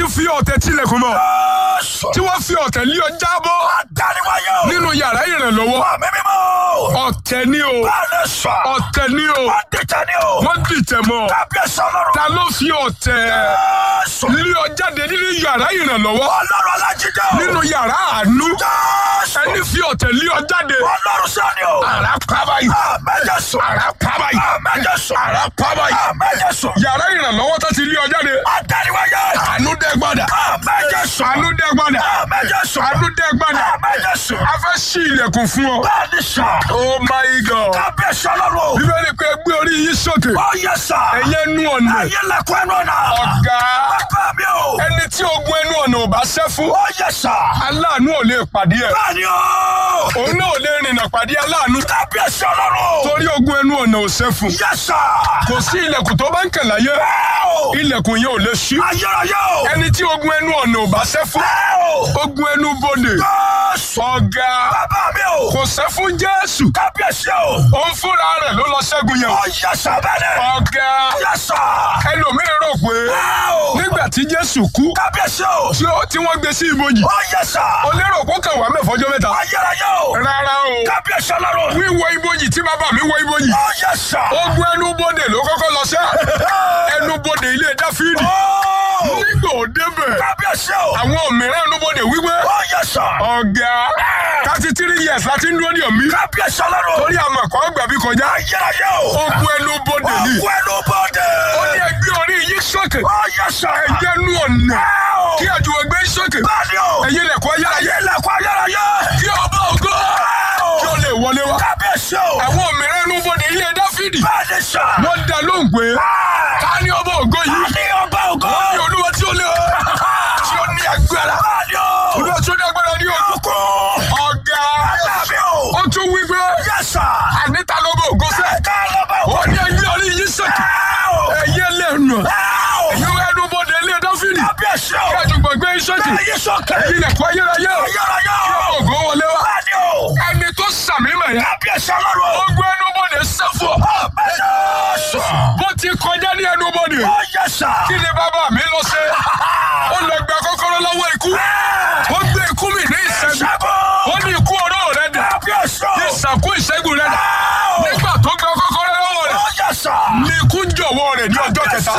fi ọ̀tẹ̀ tilẹ̀kùn mọ́ Jésù. tí wọ́n fi ọ̀tẹ̀ lé ọ jábọ́ Àdániwáyé o. nínú yàrá ìrànlọ́wọ́ Wà mímí mọ́. ọ̀tẹ̀ ni o Báyọ̀ sọ. ọ̀tẹ̀ ni o Wọ́n dìtẹ̀ ni o. wọ́n dìtẹ̀ mọ́ Kábíyèsí ọlọ́run. ta ló fi ọ̀tẹ̀ Jésù. lé ọ jáde nínú yàrá ìrànlọ́wọ́ Ọlọ́run alájídé o. nínú yàrá àánú Jésù. ẹni fi ọ̀tẹ̀ lé ọ jáde Ọlọ́run sọ́ni o. àrà kábàáyì Àmẹ́jẹ̀sù. àrà kábàáyì Àmẹ́jẹ̀sù. àrà kábàáyì Àmẹ́jẹ̀sù. yàrá ìrànlọ́wọ́ tó ti lé ọ jáde Àdániwáyé. àánú dẹ́ gbọ́dọ̀ Àmẹ́jẹ̀sù. àánú dẹ́ gbọ́dọ̀ Àmẹ́jẹ̀sù. àánú dẹ́ gbọ́dọ̀ Àmẹ́jẹ̀sù. a fẹ́ ṣí ilẹ̀kùn fún ọ. Bẹ́ẹ̀ni sà. oh my god Kábíyèsí ọlọ́run o. bíbélì pé gbé orí yín sókè Ó yẹ sà. ẹ̀yẹ nú ọ̀nà Ayé lẹ́kọ̀ọ́ ẹnu ọ̀nà. ọ̀gá Bàbá mi o. ẹni tí ogun ẹnu ọ̀nà ò bá ṣẹ́ fún Ó yẹ sà. aláàánú ò lè pàdé ẹ̀ Bẹ́ẹ̀ni o. òun náà ò lè rìnnà pàdé aláàánú Kábíyèsí ọlọ́run o. torí ogun ẹnu ọ̀nà ò ṣẹ́ fún Yẹ sà. kò sí ilẹ̀kùn tó bá ń kàn láyé Ẹ o. ilẹ̀kùn yẹn ò lè ṣí Ayérayé o. ẹni tí ogun ẹnu ọ̀nà ò bá ṣẹ́ fún Ẹ o. ogun ẹnu bodè Jésù. ọ̀gá Bàbá mi o. kò ṣẹ́ fún jésù Kábíyèsí o. òun fúnra rẹ̀ ló lọ ṣẹ́gun yẹn Ó yẹ sà bẹ́ẹ̀ni. ọ̀gá Yẹ sà. ẹlòmíràn rò pé Ẹ o. nígbà tí jésù kú Kábíyèsí o. tí ó- tí wọ́n gbé sí ibojì Ó yẹ sà. ó lérò kó kàn wá mẹ́fọ́jọ́ mẹ́ta Ayérayé o. rárá o Kábíyèsí ọlọ́run. wíwọ ibojì tí bàbá mi wọ ibojì Ó yẹ sà. ogun ẹnubodè ló kọ́kọ́ lọ sẹ́ ẹnubodè ilé dáfídì Ó. nígbà ó débẹ̀ Kábíyèsí o. àwọn mìíràn ẹnubodè wípé Ó yẹ sà. ọ̀gá thirty three years láti ń dúró ní ọ̀mí Kábíyèsí ọlọ́run. torí àmọ̀ kọ́ gbàbí kọjá Ayérayé o. ogun ẹnubodè ni Òkú ẹnu bọ́dẹ̀. ó ní ẹgbẹ́ orí yìí sókè Ó yẹ sà. ẹ̀yẹ nú ọ̀nà Ẹ o. kí àjùwẹ̀ gbé sókè Bẹ́ẹ̀ni o. ẹ̀yẹ lẹ̀kọ́ ayérayé Ayé lẹ́kọ̀ọ́ ayérayé. kí ọba ògo Ẹ o. kí ó lè wọlé wá. Kábíyèsí o. àwọn mìíràn ẹnubodè ilé dáfídì Bẹ́ẹ̀ni sà. wọ́n dá lóhùn pé ká ní ọba ògo yìí Ní ọba ògo. ní olúwa tí ó lé tí ó ní agbára Bẹ́ẹ̀ni o. olúwa tí ó ní agbára ní òkú Òkú. ọ̀gá Bẹ́ẹ̀ni o. ó tún wí pé Yẹ sà. àníta lọ́ba ògo sẹ́ Ká lọ́ba ògo. ó ní ẹgbẹ́ orí yìí sókè Ẹ o. ẹ̀yẹ lẹ́nu Ẹ o. ẹ̀yẹ ẹnubodè ilé dáfídì Kábíyèsí o. kí àjùgbọ̀n gbé sókè Ayé sókè. ẹ̀yẹ lẹ̀kọ́ ayérayé Ayérayé kí o. ògo wọlé wá Bẹ́ẹ̀ni o. ẹni tó sàmì mẹ̀yà Kábíyèsí ọlọ́run. ogun ẹnubodè sẹ́fọ̀ Bẹ́ẹ̀ni sà. bó ti kọjá ní ẹnubodè Ó yẹ sà. kí ni bàbá mi lọ ṣe ó lọ gba kọ́kọ́rọ́ lọ́wọ́ ikú ó gbé ikú mi ní ìṣẹ́gun Ṣẹ́gun. ó ní ikú ọ̀rọ̀ rẹ dà Kábíyèsí o. ìsàkú ìṣẹ́gun rẹ dà nígbà tó gba kọ́kọ́rọ́ lọ́wọ́ rẹ Ó yẹ sà. ní ikú jọ̀wọ́ rẹ ní ọjọ́ kẹta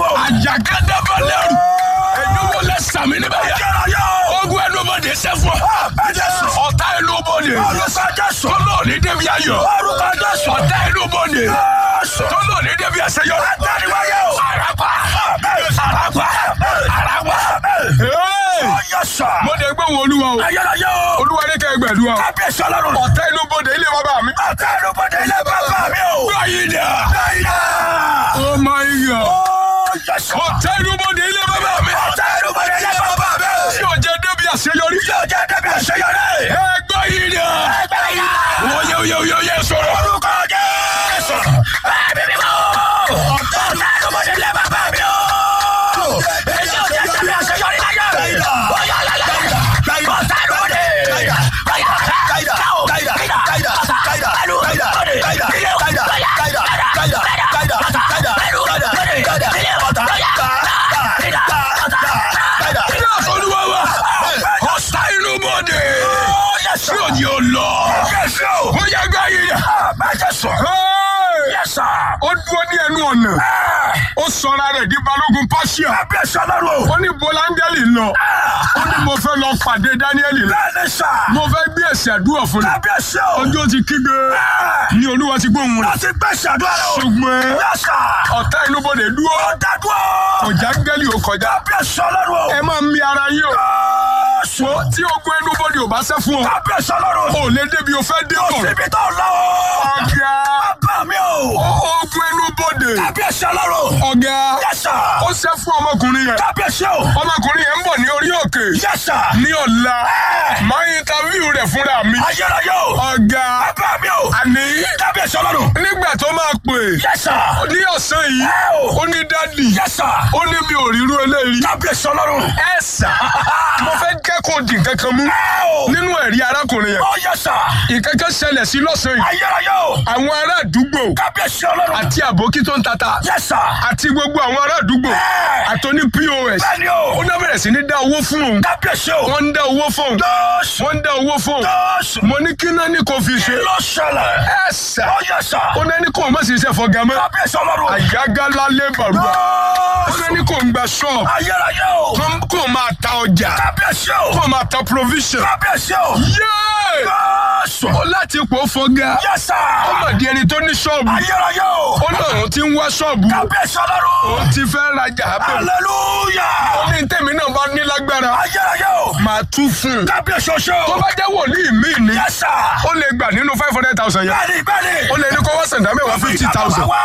àjàgádàbalẹ̀rù ẹ̀dúgbò lẹ sàmì níbẹ̀ yẹ Ayérayé o. ogun ẹnubodè sẹ́fọ̀ Jésù. ọ̀tá ẹnubodè Orúkọ Jésù. tọ́lọ̀ ní débi ayọ̀ Orúkọ Jésù. ọ̀tá ẹnubodè Jésù. tọ́lọ̀ ní débi àṣeyọrí Àtẹ̀níwáyé o. àràpà àràpà àràpà. Hey! Ó yẹ sà. mo dé gbé wọn olúwa o Ayérayé o. olúwa ní kẹ́ ẹ gbẹ̀dúrà o Kábíyèsí ọlọ́run. ọ̀tá inú bodè ilé bàbá mi. Àtẹ̀nubodè ilé bàbá mi o. báyìí dà. Báyìí oh my god Ó yẹ sà. ọ̀tá inú bodè ilé bàbá mi. Àtẹ̀nubodè ilé bàbá mi o. tí o jẹ débi àṣeyọrí. Yóò jẹ́ débi àṣeyọrí. ẹ gbọ́ yìí dà. Ẹgbẹ́ yá. oye oye oye oye sọ̀rọ̀. Orúkọ Jésù. Ẹ̀mí mi mọ́. Àtẹ̀nubodè ilé bàbá mi o. Èyí ò jẹ́ débi àṣeyọrí láyé. Ó yà lálẹ́. Àtẹ̀nubodè. kí ló sọ olúwa wa. ọ̀tá inú bodè. tí o ní o lọ. ó yẹ gbọ́ yìí dà. Hey! ó dúró ní ẹnu ọ̀nà. ó sọra rẹ̀ di balógun pàṣẹ. ó ní bọ́láńgẹ́lì lọ. ó ní mo fẹ́ lọ pàdé dáníẹ́lì lọ. mo fẹ́ gbé ẹ̀sẹ̀ àdúrà fún mi. ọjọ́ ti kígbe ní olúwa ti gbóhùn rẹ̀. ṣùgbọ́n ọ̀tá inúbodè dúró ọ̀jà gẹ́lì ò kọjá. ẹ máa mi ara yín o. wo tí ogun inúbodè ò bá ṣẹ́ fún ọ. ò lè débi o fẹ́ dé bọ̀. ọ̀gá ogun inúbodè. ọ̀gá ó ṣẹ́ fún ọmọkùnrin yẹn. ọmọkùnrin yẹn ń bọ̀ ní orí òkè Yes, sir. ní ọ̀la máa interview rẹ̀ fúnra mi Ayérayé o. ọ̀gá Bàbá mi o. àní Kábíyèsí ọlọ́run. nígbà tó máa pè Yes, sir. ní ọ̀sán yìí Ẹ o. ó ní dádì Yes, sir. ó ní mi ò rírú eléyìí Kábíyèsí ọlọ́run. ẹ sà mo fẹ́ kẹ́kọ̀ọ́ dì kankan mú Ẹ o. nínú ẹ̀rí arákùnrin yẹn Ó yes, sir. ìkankan ṣẹlẹ̀ sí lọ́sàn yìí Ayérayé o. àwọn ará àdúgbò Kábíyèsí ọlọ́run. àti àbókí tó ń tata Yes, sir. àti gbogbo àwọn ará àdúgbò Ẹ. àtọ́ní pos Bẹ́ẹ̀ni o. ó náà bẹ̀rẹ̀ sí ní dá owó fún òun Kábíyèsí o. wọ́n ń dá owó fún òun Jésù. wọ́n ń dá owó fún òun Jésù. mo ní kí náà ní kò fi ṣe Ló ṣẹlẹ̀. ẹ sà Ó yes, sir. ó náà ní kò má sì ṣe fọgá mọ́ Kábíyèsí ọlọ́run. àyágálá lébàrúbà ó náà ní kò ń gba ṣọ́ọ̀bù Ayérayé o. kó- kó máa ta ọjà Kábíyèsí o. kó máa ta provision Kábíyèsí o. yéé Jésù. ó láti pò fọgá Yes, sir. ó mà di ẹni tó ní ṣọ́ọ̀bù Ayérayé o. ó náà òun ti ń wá ṣọ́ọ̀bù Kábíyèsí ọlọ́run. òun ti fẹ́ rajà abẹ́ Hallelujah. ní tèmi náà bá ní lágbára Ayérayé o. máa tú fún un Kábíyèsí oṣù. tó bá jẹ́ wòlíì míì ni Yes, sir. ó lè gbà nínú five hundred thousand yẹn Bẹ́ẹ̀ni bẹ́ẹ̀ni. ó lè ní kó wá sàǹdà mẹ́wàá fifty thousand Wá.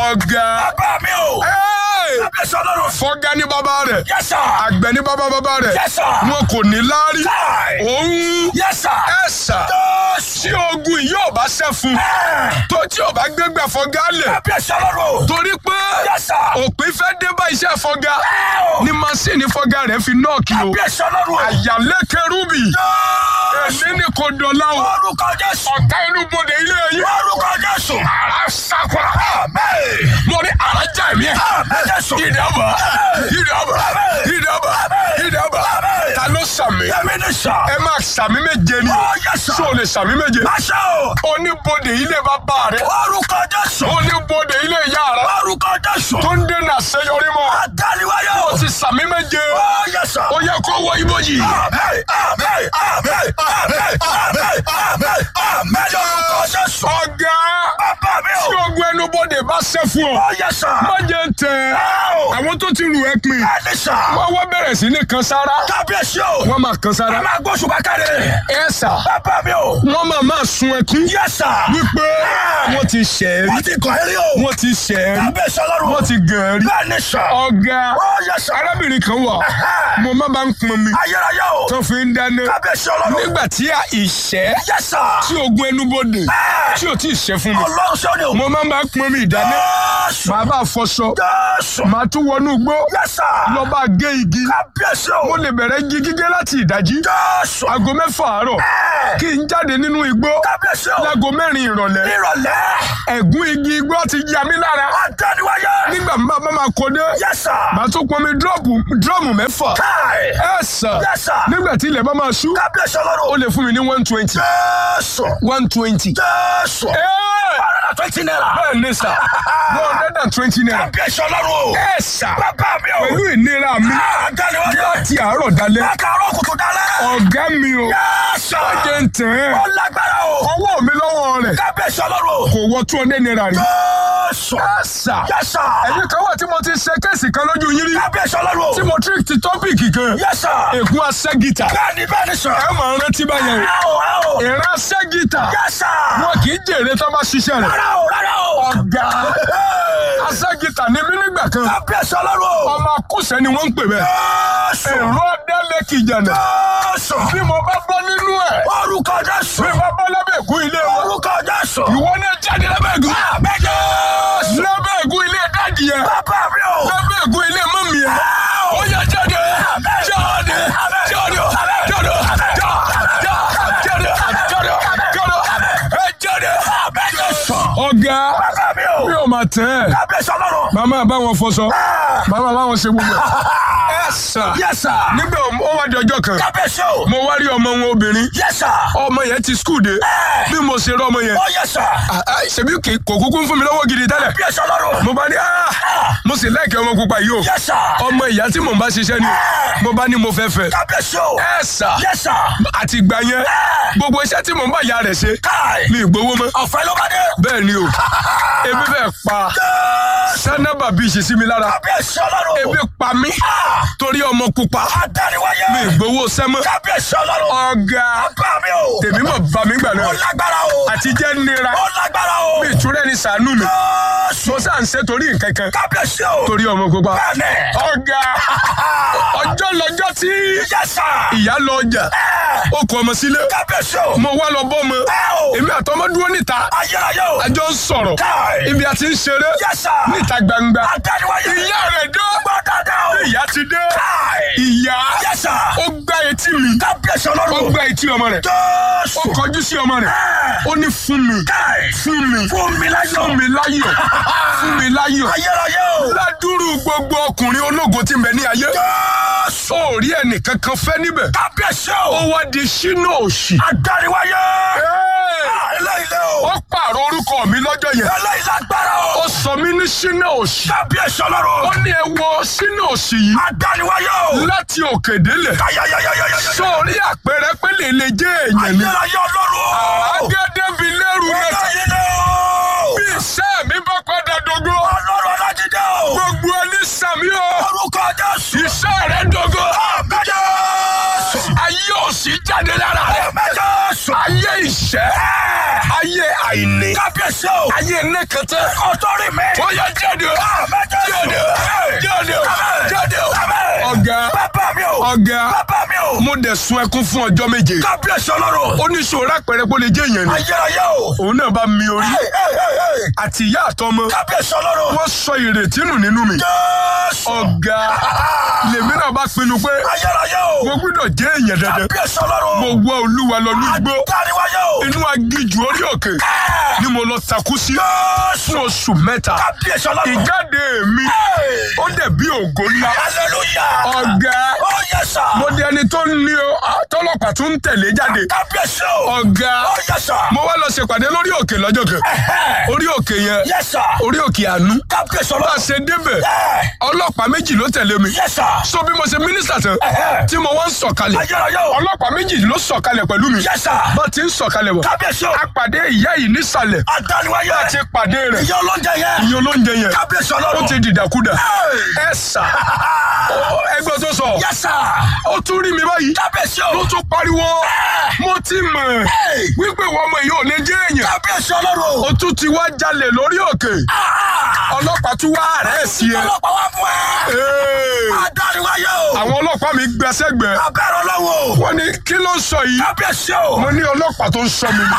ọ̀gá Bàbá mi o. ẹ́ẹ̀, Kábíyèsí ọlọ́run. fọ́gá ní bàbá rẹ̀ Yes, sir. àgbẹ̀ ní bàbá bàbá rẹ̀ Yes, sir. wọn kò ní láárí Kai. òun Yes, sir. ẹ̀sà Jésù. tí ogun yìí ò bá ṣẹ́ fún Ẹ̀. tó tí ò bá gbégbá fọ́gá lẹ̀ Kábíyèsí ọlọ́run. torí pé Yes, sir. òpin fẹ́ dé bá iṣẹ́ fọ́gá Ẹ̀ o. ní masíìnì fọ́gá rẹ̀ fi nọ́ọ̀kì o Kábíyèsí ọlọ́run. àyàlẹ́ kẹrúbì Jésù. èmi ní kò dọ̀la o Orúkọ Jésù. ọ̀tá inú bodè ilé yìí Orúkọ Jésù. ara sákwa Àmín. mo ní ara já ẹ̀mí ẹ̀ Àmín Jésù. ìdàbà ìdàbà ìdàbà ìdàbà ta ló sàmì Yẹ́mi ní sà. ẹ máa sàmì méje ni Ó yẹ sà. ṣé o lè sàmì méje Àṣẹ o. oníbodè ilé bàbá rẹ Orúkọ Jésù. oníbodè ilé ìyá rẹ Orúkọ Jésù. tó ń dènà àṣeyọrí mọ́ Àdániwáyé o. o ti sàmì méje Ó yẹ sà. ó yẹ kó wọ ibojì. Àmín. Àmín. Àmín. Àmín. Àmín. Àmín. Àmín. Lórúkọ Jésù. ọ̀gá Bàbá mi tí o. ogun ẹnubodè bá ṣẹ́ fún ọ Ó yẹ sà. má jẹ́ ń tẹ Ó. àwọn tó ti rù ẹ́ pin Ẹni sà. wọ́n wá bẹ̀rẹ̀ sí ní kan sára Kábíyèsí o. wọ́n máa kan sára Ẹ máa gbóṣù bákàrẹ̀. ẹ sà Bàbá mi o. wọ́n máa máa sun ẹkún Yẹ sà. wípé wọ́n ti ṣẹ̀ ẹ́ Wọ́n ti kọ̀ ẹ́rí o. wọ́n ti ṣẹ̀ ẹ́ Kábíyèsí ọlọ́run. wọ́n ti gàn ẹ́ rí Bẹ́ẹ̀ni sà. ọ̀gá Ó yẹ sà. arábìnrin kan wà mo má bá ń pọn mi Ayérayé o. tó fi ń dáná Kábíyèsí ọlọ́run. nígbà tí ìṣẹ́ Yẹ sà. tí ogun ẹnubodè tí ò tí ì ṣẹ́ fún mi Ọlọ́run sọ́ni o. mo máa ń bá pọn mi ìdáná Jésù. màá bá fọṣọ Jésù. màá tún wọnú igbó Yẹ sà. lọ bá gé igi Kábíyèsí o. mo lè bẹ̀rẹ̀ igi gígé láti ìdájí Jésù. aago mẹ́fà àárọ̀ Ẹ̀. kí n jáde nínú igbó Kábíyèsí o. láago mẹ́rin ìrọ̀lẹ́ Ìrọ̀lẹ́. ẹ̀gún igi igbó ti ya mí lára Àdániwáyé. nígbà tí bàbá máa kó dé Yẹ sà. màá tún pọn mi dírọ́ọ̀mù dírọ́ọ̀mù mẹ́fà Káì. ẹ sà Yẹ sà. nígbà tí ilẹ̀ bá máa ṣú Kábíyèsí ó ọlọ́run. lè fún mi ní one twenty Jésù. one twenty. Jésù. Ọ̀rẹ́dà twenty naira. bẹ́ẹ̀ ni sà one hundred and twenty naira. Kábíyèsí ọlọ́run o. ẹ sà Bàbá mi o. pẹ̀lú ìnira mi Àdániwáyé. láti àárọ̀ dalẹ́ Lákàárọ̀ kùtù dálẹ́. ọ̀gá mi o Yẹ́sà. jẹ́ ń tẹ̀ ẹ́ Ó lágbára o. ọwọ́ mi lọ́wọ́ rẹ̀ Kábíyèsí ọlọ́run. kò wọ two hundred naira rí. Jésù. ẹ sà Yẹ́sà. ẹ̀yin kan wà tí mo ti ṣe kéèsì kan lójú yín rí Kábíyèsí ọlọ́run. tí mo trick ti tọ́pìkì kan Yẹ́sà. ègún aṣẹ́gìtà Bẹ́ẹ̀ni bẹ́ẹ̀ni sọ. ẹ máa rántí báyẹn o Ẹ o ẹ o. ìran aṣẹ́gìtà Yẹ́sà. wọn kì í jèrè tó bá ṣiṣẹ́ rẹ̀ Rárá o rárá o. ọ̀gá Hey. aṣẹ́gìtà ní mí nígbà kan Kábíyèsí ọlọ́run. ọmọ akúṣẹ́ ni wọ́n ń pè bẹ́ẹ̀ Jésù. èrò ọ̀dẹ́lẹ̀ kìjànà Jésù. bí mo bá bọ́ nínú ẹ̀ Orúkọ Jésù. bí mo bá lábẹ́ ègún ilé wa Orúkọ Jésù. ìwọ náà jáde lábẹ́ ègún Àmín Jésù. lábẹ́ ègún ilé dáàdì yẹn Bàbá mi o. lábẹ́ ègún ilé mọ́mì yẹn ó yá jáde jáde jáde jáde jáde jáde jáde jáde ẹ jáde. Àmín Jésù. ọ̀gá Bàbá mi o. mi ò máa tẹ̀ ẹ́ Kábíyèsí ọlọ́run. màmá bá wọn fọṣọ màmá bá wọn ṣe gbogbo ẹ̀ ẹ sà Yẹ́sà. nígbà ó wá di ọjọ́ kan Kábíyèsí o. mo wá rí ọmọ wọn obìnrin Yẹ́sà. ọmọ yẹn ti skul dé bí mo ṣe rí ọmọ yẹn Ó yẹ́sà. ah, ah, ṣebí kì- kò kúkú ń fún mi lọ́wọ́ gidi tẹ́lẹ̀ Kábíyèsí ọlọ́run. mo bá ní ah, mo sì láìkẹ́ ọmọ pupa yìí o Yẹ́sà. ọmọ ìyá tí mò ń bá ṣiṣẹ́ ni mo bá ní mo fẹ́ fẹ́ Kábíyèsí o. ẹ sà Yẹ́sà. àti ìgbà yẹn gbogbo iṣẹ́ tí mò ń bá ìyá rẹ̀ ṣe Káì. mi ì gbowó mọ́ Ọ̀fẹ́ ló bá dé. bẹ́ẹ̀ ni o ebi fẹ́ pa sánábà bí ìṣesí mi lára Kábíyèsí ọlọ́run. ebi pa mí torí ọmọ pupa Adániwáyé. mi ì gbowó sẹ́mọ́ Kábíyèsí ọlọ́run. ọ̀gá Bàbá mi o. tèmi mọ̀ bá mi gbà Ó náà lágbára o. àti jẹ́ nira Ó lágbára o. mi ìtúrẹ́ ni sànú mi Jésù. mo sá ń ṣe torí nǹkan kan Kábíyèsí o. torí ọmọ pupa Bẹ́ẹ̀ni. ọ̀gá ọjọ́ lọ ọjọ́ tí Yes, sir. ìyá lọ ọjà ó kọ ọmọ sílé Kábíyèsí o. mo wá lọ bọ́ ọmọ Ẹ o. èmi àtọmọ dúró níta Ayérayé o. àjọ ń sọ̀rọ̀ Káì. ibi àti ń ṣeré Yes, sir. níta gbangba Adániwáyé. ìyá rẹ̀ dé Gbọ́ dáadáa o. ìyá ti dé Káì. ìyá Yes, sir. ó gbá etí mi Kábíyèsí ó ọlọ́run. gbá etí ọmọ rẹ̀ ó Jésù. kọjú sí ọmọ rẹ̀ ó ní fún mi Káì. fún mi Fún mi láyọ̀. fún mi láyọ̀ fún mi láyọ̀ Ayérayé o. ládùúrú gbogbo ọkùnrin ológo tí ń bẹ ní ayé Jésù. ó rí ẹnìkan kan fẹ́ níbẹ̀ Kábíyèsí ó o. wá di sínú òṣì Adániwáyé. Ẹ́ẹ̀! Eléyìí o. ó pààrọ̀ orúkọ mi lọ́jọ́ yẹn Eléyìí lágbára ó o. sọ mí ní sínú òṣì Kábíyèsí ó ọlọ́run. ní ẹ wọ sínú òṣì yìí Adániwáyé o. láti òkè délẹ̀ Ayayayayayaya. sórí àpẹẹrẹ pé lè lè jẹ́ èèyàn ni Ayérayé ọlọ́run o. agẹ́dẹ́bi lẹ́rù náà Eléyìí ni o. bí iṣẹ́ mi bá padà dogo Ọlọ́run Ọlájídé o. gbogbo ẹni sàmí o Orúkọ Jésù. iṣẹ́ rẹ̀ dogo Àmín Jésù. ayé òṣì jáde lára rẹ̀ Àmín Jésù. ayé ìṣẹ́ ayé àìní Kábíyèsí o. ayé nẹ́kẹtẹ́ Ọ̀tọ́rì mi. ó yẹ jáde o Àmín Jésù. jáde o jáde o Àmín. ọ̀gá Bàbá mi o. ọ̀gá Bàbá mi o. mo dẹ̀ sun ẹkún fún ọjọ́ méje Kábíyèsí ọlọ́run. ó ní sòrò àpẹẹrẹ pé ó lè jẹ́ èèyàn ni Ayérayé o. òun náà bá mi orí Hey, hey, hey, hey. àti ìyá àtọmọ Kábíyèsí ọlọ́run. wọ́n sọ ìrètí nù nínú mi Jésù. ọ̀gá lèmi náà bá pinnu pé Ayérayé o. mo gbọ́dọ̀ jẹ́ èèyàn dandan Kábíyèsí ọlọ́run. mo wá olúwa lọ nígbó Adániwáyé o. inú agíjù orí òkè ni mo lọ takú sí Jésù. fún oṣù mẹ́ta Kábíyèsí ọlọ́run. ìjáde mi Hey. ó dẹ̀ bí ògo ńlá Hallelujah. ọ̀gá Oh yes sir. mo di ẹni tó ní o tọ́lọ́pàá tó ń tẹ̀lé jáde Kábíyèsí o. ọ̀gá Oh yes sir. mo wá lọ ṣèpàdé lórí òkè lọ́jọ́ kan Ẹ̀hẹ́. orí òkè yẹn Yes sir. orí òkè àánú Kábíyèsí bá a ọlọ́run. ṣe débẹ̀ Ẹ̀. ọlọ́pàá méjì ló tẹ̀lé mi Yes sir. so bí mo ṣe mínísítà tán Ẹ̀hẹ́. tí mo wá ń sọ̀kalẹ̀ Ayérayé o. ọlọ́pàá méjì ló sọ̀kalẹ̀ pẹ̀lú mi Yes sir. bá ti ń sọ̀kalẹ̀ bọ̀ Kábíyèsí o. a pàdé ìyá yìí nísàlẹ̀ Adániwáyé. a ti pàdé rẹ̀ Ìyá olóúnjẹ yẹn. ìyẹn olóúnjẹ yẹn Kábíyèsí ó ọlọ́run. ti dìdàkudà Hey. ẹ sà ó- ẹgbẹ́ tó sọ Yes sir. ó tún rí mi báyìí Kábíyèsí ló o. tún pariwo mo ti mọ̀ Hey. wípé wọ́n ọmọ yìí ò lè jẹ́ èèyàn Kábíyèsí ọlọ́run. ó tún ti wá jalè lórí òkè Ah. ọlọ́pàá tún wá rẹ̀ sí ẹ. Ọlọ́pàá wá fún ẹ. Ee. Adániwáyé o. àwọn ọlọ́pàá mi gbẹ́sẹ̀gbẹ́ Abẹ́rẹ́ ọlọ́wọ́. wọ́n ní kí ló ń sọ yìí Kábíyèsí o. mo ní ọlọ́pàá tó ń sọ mi ni.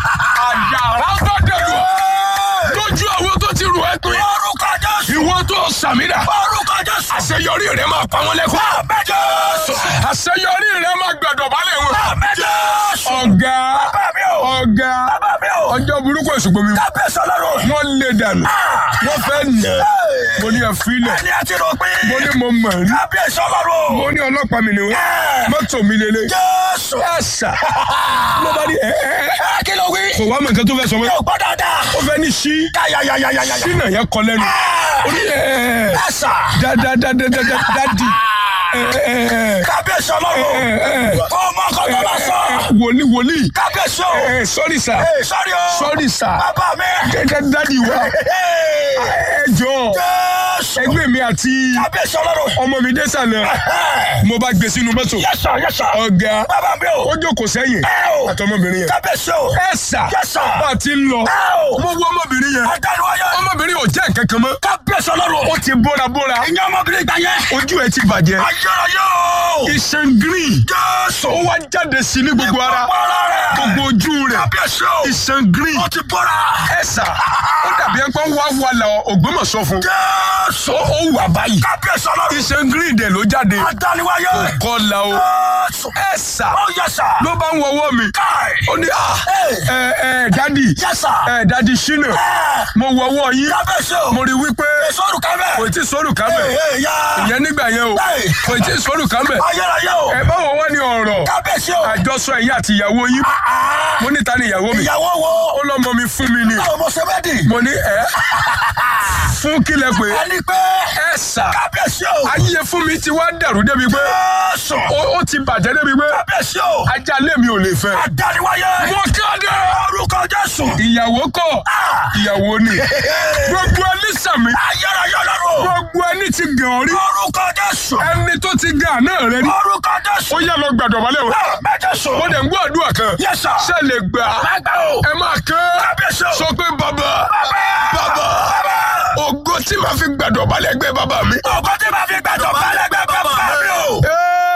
àjàrà tó dẹ̀rù lójú àwọn tó ti rù ẹ́ pé Orúkọ Jésù. ìwọ tó sàmìdá Orúkọ Jésù. àṣeyọrí rẹ máa pa wọn lẹ́kọ̀ọ́ Àmín Jésù. àṣeyọrí rẹ máa gbẹ̀dọ̀ balẹ̀ wọn. Àmín Jésù. ọ̀gá Bàbá mi o. ọ̀gá Bàbá mi o. ọjọ́ burúkú èsùgbọ́n mi Kábíyèsí ọlọ́run. wọ́n lé dànù wọ́n fẹ́ nà Hey. mo ní ẹ̀fílẹ̀ Ẹni àti rògbìn. mo ní mo mọ̀ ní Kábíyèsí ọlọ́run. mo ní ọlọ́pàá mi nìwọ̀n Ẹ̀. mọ́tò mi lélẹ̀ Jésù. ẹ̀sà ló bá ní ẹ̀ ẹ̀ ẹ̀ Ẹ kí ló wí? kò wá mọ̀ nǹkan tó fẹ́ sọ mọ́ Yóò gbọ́ dáadáa. ó fẹ́ ní sí Yáyáyáyáyáyá. sínà yẹn kọ lẹ́nu ó ní ẹ̀ ẹ̀ Ẹ̀sà. dáadáadáadáa Kábíyèsí ọlọ́run. Kó o mọ ọkọ tó bá sọ. wòlíì wòlíì Kábíyèsí o. sọ́rí sà Ee, sọ́rí o. sọ́rí sà Bàbá mi. dádì wa Ee. ẹ jọ Jésù. ẹgbẹ́ mi àti Kábíyèsí ọlọ́run. ọmọ mi dé sàlẹ̀ mo bá gbé sínú mọ́tò Yẹ́sà yẹ́sà. ọ̀gá Bàbá mi o. ó jókòó sẹ́yìn Ẹ o. àtọmọbìnrin yẹn Kábíyèsí o. ẹ sà Yes, sir. bá a ti ń lọ Ẹ o. mo wọ ọmọbìnrin yẹn Adániwáyé. ọmọbìnrin ò jẹ́ nǹkan kan mọ́ Kábíyèsí ọlọ́run. ó ti bóra bóra Ìyá ọmọbìnrin ìgbà yẹn. ojú ẹ ti bàjẹ́ Ayérayé o. iṣan green Jésù. ó wá jáde sí ní gbogbo ara Bọ́lá rẹ̀. gbogbo ojú rẹ̀ Kábíyèsí o. iṣan green Ó ti bọ́ra. ẹ sà ó dàbí ẹ pé wá wà lọ Ògbómọ̀ṣọ́ fún Jésù. ó ó wà báyìí Kábíyèsí ọlọ́run. iṣan green dẹ̀ ló jáde Adániwáyé. kọlà o Jésù. ẹ sà Ó yẹ́sà. ló bá ń wọwọ́ mi Káì. ó ní à Ee. ẹ ẹ dádì Yẹ́sà. ẹ dádì ṣínà Ẹ. mo wọwọ́ yín Kábíyèsí o. mo rí wípé Sọ́ọ̀rù kábẹ̀. kò tí ì sọ́rù kábẹ̀ Ee yá. ìyẹn nígbà yẹn o Ẹ. kò tí ì sọ́rù kábẹ̀ Ayérayé o. ẹ báwo wá ní ọ̀rọ̀ Kábíyèsí o. àjọsọ ẹ̀yìn àti ìyàwó yín Ah. mo ní ta ni ìyàwó mi Ìyàwó wo? ó lọ́mọ mi fún mi ni Báwo mo ṣe bẹ́ẹ̀ dì? mo ní ẹ fún kílẹ̀ pé Ẹni pé. ẹ sà Kábíyèsí o. ayé fún mi ti wá dàrú débi pé Jésù. ó ó ti bàjẹ́ débi pé Kábíyèsí o. ajá lé mi ò lè fẹ́ Adániwáyé. mo kéde Orúkọ Jésù. ìyàwó kọ́ Ah. ìyàwó ni gbogbo ẹni sàmì Ayérayé ọlọ́run. gbogbo ẹni ti gàn ọ́ rí Orúkọ Jésù. ẹni tó ti gàn náà rẹ rí Orúkọ Jésù. ó yẹ lọ gbàdọ̀ balẹ̀ wọn. Mẹ́jẹ̀sù. mo dẹ̀ ń gbọ́ àdúrà kan Yes, sir. ṣe lè gbà Lágbà o. ẹ máa kán Kábíyèsí o. sọ pé bàbá bàbá ògo tí màá fi gbàdọ̀ balẹ̀ gbé bàbá mi. Ògo tí màá fi gbàdọ̀ balẹ̀ gbẹ bàbá mi o. Ẹ́ẹ̀,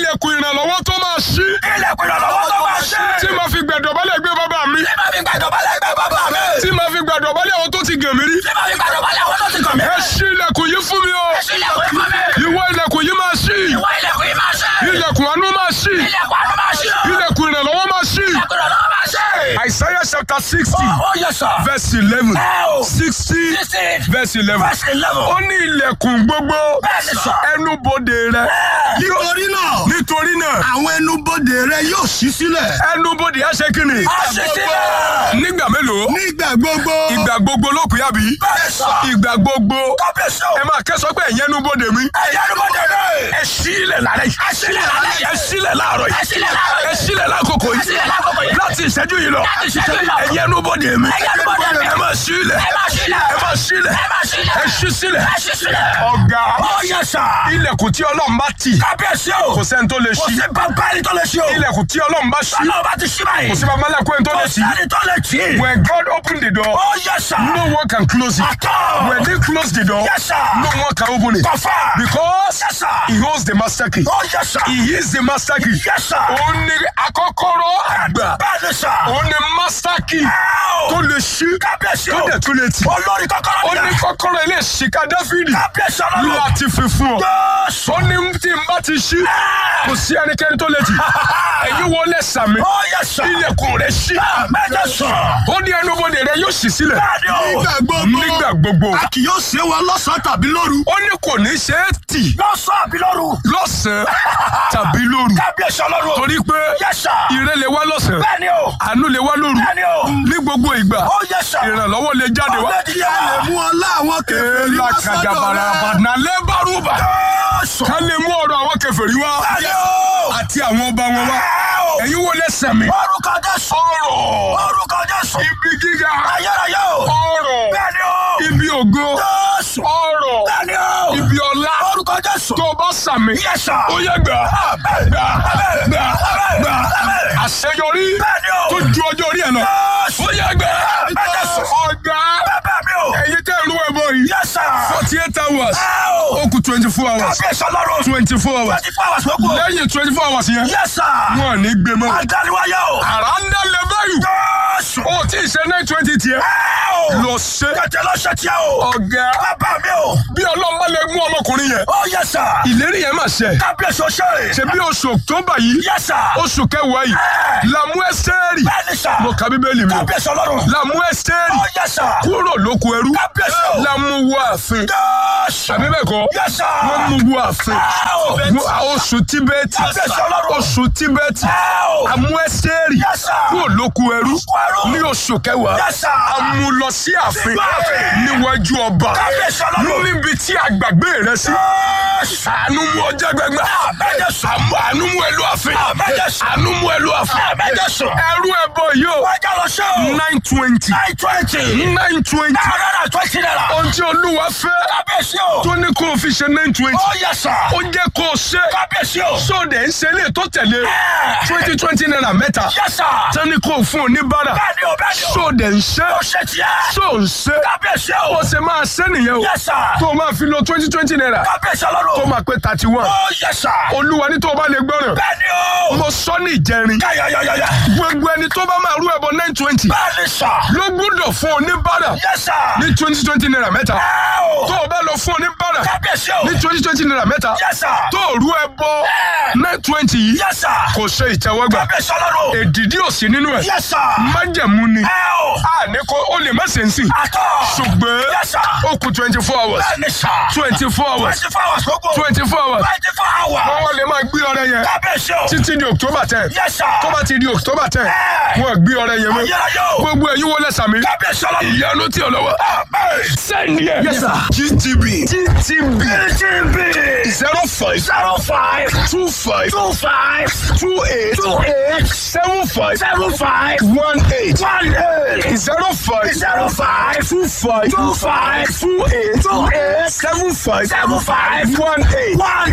ilẹ̀kùn ìrànlọ́wọ́ tó máa ṣí Ilẹ̀kùn ìrànlọ́wọ́ tó máa ṣí. tí màá fi gbẹ̀dọ̀bálẹ̀ gbé bàbá mi Tí máa fi gbàdọ̀bálẹ̀ gbẹ bàbá mi. tí màá fi gbẹ̀dọ̀bálẹ̀ àwọn tó ti gàn mí rí Tí máa fi gbàdọ̀bálẹ̀ àwọn tó ti kàn mí. ẹ ṣí ilẹ̀kùn yìí fún mi o Ṣí ilẹ̀kùn yìí fún mi. ìwọ ilẹ̀kùn yìí máa ṣí Ìwọ ilẹ̀kùn yìí máa ṣí. ilẹ̀kùn àánú máa ṣí Ilẹ̀kùn àánú máa ṣí. ilẹ̀kùn ìrànlọ́wọ́ máa ṣí Ilẹ̀kùn ìrànlọ́wọ́ máa ṣí. Isaiah chapter sixty Ó yẹ sọ. verse eleven Ẹ o. sixty Sixteen. verse eleven Verse eleven. ó ní ilẹ̀kùn gbogbo Bẹ́ẹ̀ni sọ. ẹnubodè rẹ nítorí náà nítorí náà àwọn ẹnubodè rẹ yóò ṣí sílẹ̀ ẹnubodè á ṣe kí ni Á ṣí sílẹ̀. nígbà mélòó nígbà gbogbo ìgbà gbogbo ló kù yàbí Bẹ́ẹ̀ni sọ. ìgbà gbogbo Kábíyèsí o. ẹ máa kẹ́sọ́ pé ẹ̀yẹ́ ẹnubodè mi Ẹ̀yà ló mọ̀ dẹ̀dẹ̀. ẹ sílẹ̀ lálẹ́ yìí Ẹ sílẹ̀ lálẹ́ yìí. ẹ sílẹ̀ láàárọ̀ Ẹ yìí sílẹ̀ láàárọ̀ ẹ yìí. sílẹ̀ lákòókò Ẹ sílẹ̀ lákòókò yìí yìí. láti ìṣẹ́jú yìí lọ Láti ìṣẹ́jú yìí lọ. ẹ̀yẹ́ ẹnubodè mi Ẹ̀yà ló mọ̀ dẹ̀dẹ̀. ẹ máa sílẹ̀ Ẹ máa sílẹ̀. ẹ máa sílẹ̀ Ẹ máa sílẹ̀. ẹ ṣí sílẹ̀ Ẹ ṣí sílẹ̀. ọ̀gá Ó yẹ sọ. ilẹ̀kùn tí ọlọ́run bá tì Kábíyèsí o. kò sẹ́ni tó lè Kò ṣí sí bàbá ẹni tó lè ṣí o. ilẹ̀kùn tí ọlọ́run bá ṣí Ọlọ́run bá ti ṣí báyìí. kò sí babalẹ́kùn tó Kò lè sí ṣí ẹni tó lè ṣí. when God open the door Ó yẹ sọ. no one can close it Àtọ̀. when they close the door Yes, sir. no one can open it Kọ̀fà. because Yes, sir. he holds the master key Ó yẹ sọ. he is the master key Yes, sir. òun ni akọ́kọ́rọ́ àgbà Bẹ́ẹ̀ni sọ. òun ni master key Ẹ́ẹ̀ o. tó lè ṣí Kábíyèsí tó o. dẹ̀ tún lè tì Olórí kọ́kọ́rọ́ ó ní ni. kọ́kọ́rọ́ ilé ìṣìkà dáfídì Kábíyèsí ọlọ́run. láti fi fún ọ Jésù. ó ní tí n bá ti ṣí kò sí ẹnikẹ́ni tó lè tì èyí wọlé sàmì Ó yẹ sọ. ilẹ̀kùn rẹ̀ ṣí Mẹ́jọ sọ. ó ní ẹnubodè rẹ̀ yóò ṣí sílẹ̀ Bẹ́ẹ̀ni o. nígbà gbogbo nígbà gbogbo a kì yóò ṣe wa lọ́sàn-án tàbí lóru ó ní kò ní ṣe é tì Lọ́sọ̀ àbí lóru. lọ́sàn-án tàbí lóru Kábíyèsí ọlọ́run. torí pé Yẹ sọ. ire lè wá lọ́sàn-án Bẹ́ẹ̀ni o. àánú lè wá lóru Bẹ́ẹ̀ni o. ní gbogbo ìgbà Ó yẹ sọ. ìrànlọ́wọ́ lè jáde wá. Ọ̀gbẹ́ni yẹ. lè mú ọlá àwọn kèfèrí èèlà wá sọ́dọ̀ kàjàbàrà rẹ àbàdàn lẹ́bàrúbà Jésù. ká lè mú ọ̀rọ̀ àwọn kèfèrí wá Bẹ́ẹ̀ni o. àti àwọn ọba wọn wá Ẹ́ẹ̀ o. ẹ̀yin wo lẹ́sẹ̀ mi Orúkọ Jésù. ọ̀rọ̀ Orúkọ Jésù. ibi gíga Ayérayé o. ọ̀rọ̀ Bẹ́ẹ̀ni o. ibi ògo Jésù. ọ̀rọ̀ Bẹ́ẹ̀ni o. ibi ọlá Orúkọ Jésù. tó o bá sàmì Yẹ sọ. ó yẹ gbà gbà gbà gbà àṣeyọrí Bẹ́ẹ̀ni o. tó ju ọjọ́ orí ẹ̀ lọ Jésù. ó yẹ gbà Jésù. ọ̀gá Bẹ́ẹ̀ mi o. ẹ̀yin tẹ́ ìlú ẹ̀bọ yìí Yẹ sọ. forty eight hours Ẹ́ẹ̀ o. ó kù twenty four hours Kábíyèsí ọlọ́run. twenty four hours Twenty four hours ló kù. lẹ́yìn twenty four hours yẹn Yẹ sọ. wọn ò ní gbé mọ́ Àdániwáyé o. àrà ń dálẹ̀ báyìí Jésù. ó tí ì ṣe nine twenty tiẹ̀ Ẹ́ẹ̀ o. lọ ṣe Tètè lọ ṣe tiẹ̀ o. ọ̀gá Bàbá mi o. bí ọlọ́mọ lè mú ọmọkùnrin yẹn Ó yẹ sọ. ìlérí yẹn máa ṣẹ Kábíyèsí o ṣe. ṣe bí oṣù october yìí Yẹ sọ. oṣù kẹwàá yìí làmú ẹsẹ́rì Bẹ́ẹ̀ni sọ. mo ka bíbélì mi o Kábíyèsí ọlọ́run. làmú ẹsẹ́rì Ó yẹ sọ. kúrò lóko ẹrú Kábíyèsí o. làmú wọ ààfin Jésù. àbí bẹ́ẹ̀ kọ́ Yẹ sọ. wọ́n mú wọ ààfin Ẹ́ẹ̀ o. Wọ́n- oṣù tíbẹ́ẹ̀tì Kábíyèsí ọlọ́run. oṣù tíbẹ́ẹ̀tì Ẹ́ẹ̀ o. àmú ẹsẹ́rì Yes, sir. kúrò lóko ẹrú ẹrú. ní oṣù kẹwàá Yes, sir. àmú lọ sí ààfin Sínú ààfin. níwájú ọba Kábíyèsí ọlọ́run. níbi tí àgbàgbé rẹ sí Jésù. àánú mú ọjà gbẹgbẹ Àmẹ́jẹsùn. àánú mú ẹlú ààfin Àmẹ́jẹsùn. àánú mú ẹlú ààfin Àmẹ́jẹsùn. ẹrú ẹbọ yìí o Wájà lọ ṣe o. nine twenty Nine twenty. nine twenty Nine hundred and twenty naira. ohun tí olúwa fẹ́ Kábíyèsí o. tó ní kó o fi ṣe nine twenty Ó yẹ sọ. ó jẹ́ kó o ṣe Kábíyèsí o. sóde ń ṣe lè tó tẹ̀lé twenty twenty naira mẹ́ta Yẹ sọ. tán ní kó o fún oníbàárà Bẹ́ẹ̀ni o bẹ́ẹ̀ni o. sóde ń ṣe Ó ṣe tiẹ̀. só ń ṣe Kábíyèsí ó o. ṣe máa ṣe nìyẹn o Yẹ sọ. tó o máa fi lo twenty twenty naira Kábíyèsí tó ọlọ́run. máa pé thirty one Ó yẹ sọ. olúwa ní tó o bá lè gbọ́ràn Bẹ́ẹ̀ni o. mo sọ ní ìjẹrin Yáyáyáyá. gbogbo ẹni tó bá máa rú ẹbọ nine twenty Bẹ́ẹ̀ni sọ. ló gbúdọ̀ fún oníbàárà Yẹ sọ. ní twenty twenty naira mẹ́ta Ẹ́ẹ̀ o. tó o bá lọ fún oníbàárà Kábíyèsí o. ní twenty twenty naira mẹ́ta Yẹ sọ. tó o rú ẹbọ nine twenty yìí Yẹ sọ. kò ṣe ìtẹ́wọ́gbà Kábíyèsí ọlọ́run. èdìdí ò sí nínú ẹ̀ Yẹ sọ. májẹ̀mú ni Ẹ́ẹ̀ o. a ní kó o lè má ṣe ń sìn Àtọ̀. ṣùgbọ́n Yes, sir. ó kù twenty four hours Bẹ́ẹ̀ni sọ. twenty four hours Twenty four hours lóko. twenty four hours Twenty four hours. wọ́n lè máa gbé ọrẹ yẹn Kábíyèsí o. títí di october ten Yes, sir. tó bá ti di october ten Ẹ́ẹ̀. wọ́n gbé ọrẹ yẹn mọ́ Ayérayé o. gbogbo ẹ̀yin wọlé sàmì Kábíyèsí ọlọ́run. ìyanu tí ò lọ́wọ́ Amen. send yẹ Yes, sir. gtb gtb TTB. zero five Zero five. two five Two five. two eight Two eight. seven five Seven five. one eight One eight. zero five Zero five. two five Two five. two eight Two eight. seven five Seven five. one eight One eight.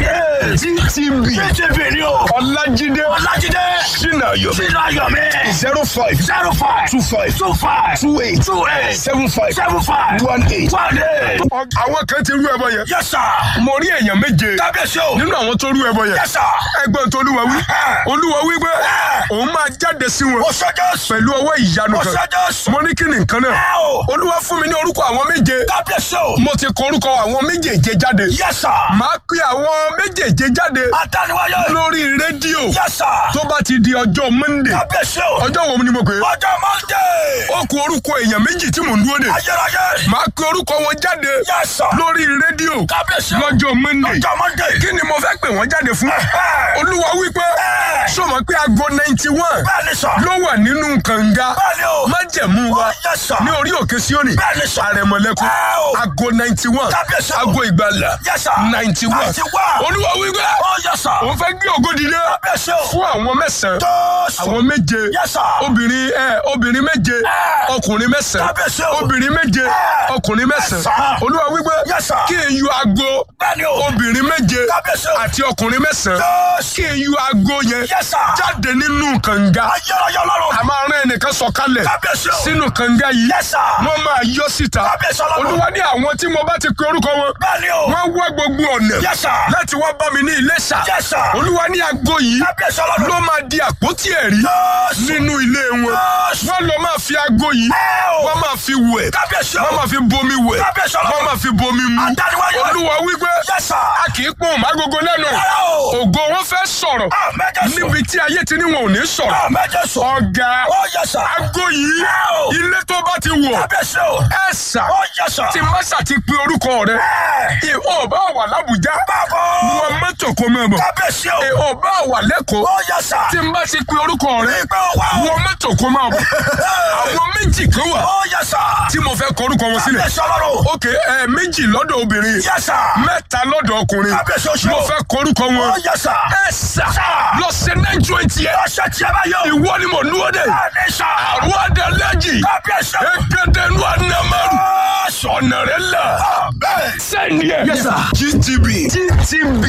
ttb TTV ni o. ọlájídé Ọlájídé. sinayo Sínú ayọ̀ mi. zero five Zero five. two five Two five. two eight Two eight. seven five Seven five. one eight. One eight. àwọn kan ti rú ẹbọ yẹn Yes sir. mo rí èèyàn méje Kábíyèsí o. nínú àwọn tó rú ẹbọ yẹn Yes sir. ẹgbẹ́ tó olúwa wí olúwa wí pé òun máa jáde sí wọn Ó ṣe Jésù. pẹ̀lú ọwọ́ ìyanu Ó kan ṣe Jésù. mo ní kí ni nǹkan náà Ẹ o. olúwa fún mi ní orúkọ àwọn méje Kábíyèsí o. mo ti kọ orúkọ àwọn méjèèje jáde Yes sir. màá pe àwọn méjèèje jáde Adániwáyé. lórí rédíò Yes sir. tó bá ti di ọjọ́ monday Kábíyèsí o. ọjọ́ wo ni mo pè é Ọjọ́ Monday. ó kù orúkọ èèyàn méjì tí mò ń dúró de Ayérayé. màá pe orúkọ wọn jáde Yes sir. lórí rédíò Kábíyèsí o. lọ́jọ́ monday Ọjọ́ Monday. kí ni mo fẹ́ pè wọ́n jáde fún olúwa wípé sọmọ pé aago ninety one Bẹ́ẹ̀ni sọ. ló wà nínú kànga Bẹ́ẹ̀ni o. májẹ̀mú wa Yes sir. ní orí òkè síónì Bẹ́ẹ̀ni sọ. àrẹ̀mọ̀lẹ́kùn Ẹ o. aago ninety one Kábíyèsí o. aago ìgbàlà Yes sir. ninety one 91. olúwa wípé Oh yes sir. òun fẹ́ gbé ògo dìde Kábíyèsí o. fún àwọn mẹ́sàn-án Jésù. àwọn méje Yes sir. obìnrin ẹ obìnrin méje Ẹ. ọkùnrin mẹ́sàn-án Kábíyèsí o. obìnrin méje Ẹ. ọkùnrin mẹ́sàn-án sir. olúwa wípé Yes sir. kí n yọ aago Bẹ́ẹ̀ni o. obìnrin méje Kábíyèsí o. àti ọkùnrin mẹ́sàn-án Jésù. kí n yọ aago yẹn Yes sir. jáde nínú kànga Ayérayé Ọlọ́run. a máa rán ẹnìkan sọ̀kalẹ̀ Kábíyèsí o. sínú kànga yìí Yes sir. wọ́n máa yọ síta Kábíyèsí Ọlọ́run. olúwa ní àwọn tí mo bá ti pe orúkọ wọn Bẹ́ẹ̀ni o. wọ́n wá gbogbo ọ̀nà Yes sir. láti wá bá mi ní Iléṣà Yes sir. olúwa ní aago yìí Kábíyèsí Ọlọ́run. ló máa di àpótí ẹ̀rí Jésù. nínú ilé wọn Jésù. wọ́n lọ máa fi aago yìí Ẹ o. wọ́n máa fi wẹ̀ Kábíyèsí o. wọ́n máa fi bomi wẹ̀ Kábíyèsí Ọlọ́run. wọ́n máa fi bomi mu Adániwáyé. olúwa wípé Yes sir. a kì í pọ́n mágogo lẹ́nu Rárá o. ògo wọn fẹ́ sọ̀rọ̀ Àmín Jésù. níbi tí ayé ti ní wọn ò ní sọ̀rọ̀ Àmín Jésù. ọ̀gá Oh yes sir. aago yìí Ẹ o. ilé tó bá ti wọ̀ Kábíyèsí o. ẹ sà Oh yes sir. tí mọ́sà ti pe orúkọ rẹ Ẹ. ìhò bá wà lábùjá Báwo. wọn mọ́tò kó mọ́ bọ̀ Kábíyèsí o. ìhò bá wà lẹ́kọ̀ọ́ Oh yes sir. tí n bá ti pe orúkọ rẹ Ìgbẹ́ wa o. wọn mọ́tò kó mọ́ bọ̀ àwọn méjì kan wà Oh yes sir. tí mo fẹ́ kọ orúkọ wọn sílẹ̀ Kábíyèsí Ọlọ́run. ok ẹ méjì lọ́dọ̀ obìnrin Yes sir. mẹ́ta lọ́dọ̀ ọkùnrin Kábíyèsí oṣù. mo fẹ́ kọ orúkọ wọn Oh yes sir. ẹ sà lọ sí nine twenty ẹ Ọ̀sẹ̀ tí a bá yọ. ìwọ ni mo dúró dé Bẹ́ẹ̀ni sir. àwọn adalẹ́jì Kábíyèsí o. ẹgbẹ́dẹ́nu anamaru Jésù. ọ̀nà rẹ là Bẹ́ẹ̀. sẹ́ni ẹ̀ Yes, sir. gtb gtb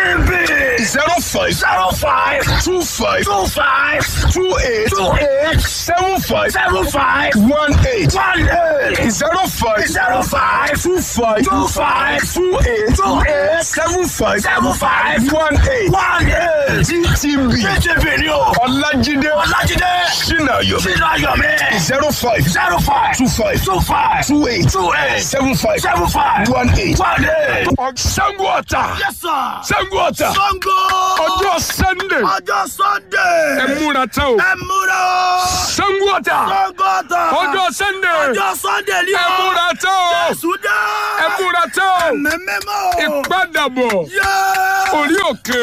TTV. zero five Zero five. two five Two five. two eight Two eight. seven five Seven five. one eight One eight. zero five Zero five. two five Two five. two eight Two eight. seven five Seven five. one eight One eight. gtb TTV ni o. ọlájídé Ọlájídé. sinayo Sínú ayọ̀ mi. zero five Zero five. two five Two five. two eight Two eight. seven five Seven five. one eight. One eight. Ṣàngó Ọ̀tà Yes sir. Ṣàngó Ọ̀tà Sango. ọjọ́ sunday Ọjọ́ Sunday. ẹ múra tán o Ẹ múra o. Ṣàngó Ọ̀tà Sango ta. ọjọ́ sunday Ọjọ́ Sunday ni o. ẹ múra tán o Sùdá. ẹ múra tán o Mẹ́mẹ́mọ́ o. ìpadàbọ̀ Yẹ́. orí òkè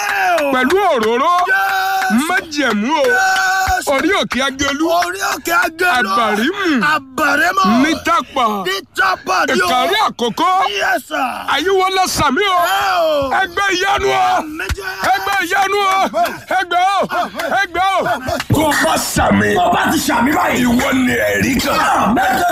Ẹ o. pẹ̀lú òróró Yẹ́. májẹ̀mú o Yẹ́. orí òkè agẹlú Orí òkè agẹ́lú. Àbàrímù. Àbàrímù. ní tápà Ní tápà ni o. ìkàrí àkókò Yes sir. àyíwọlá sàmí o Ẹ o. ẹgbẹ́ ìyanu o Méjì. ẹgbẹ́ ìyanu o ẹgbẹ́ o ẹgbẹ́ o. tó bá sàmì Tó bá ti ṣàmì báyìí. ìwọ ni ẹ̀rí kan. Mẹ́jọ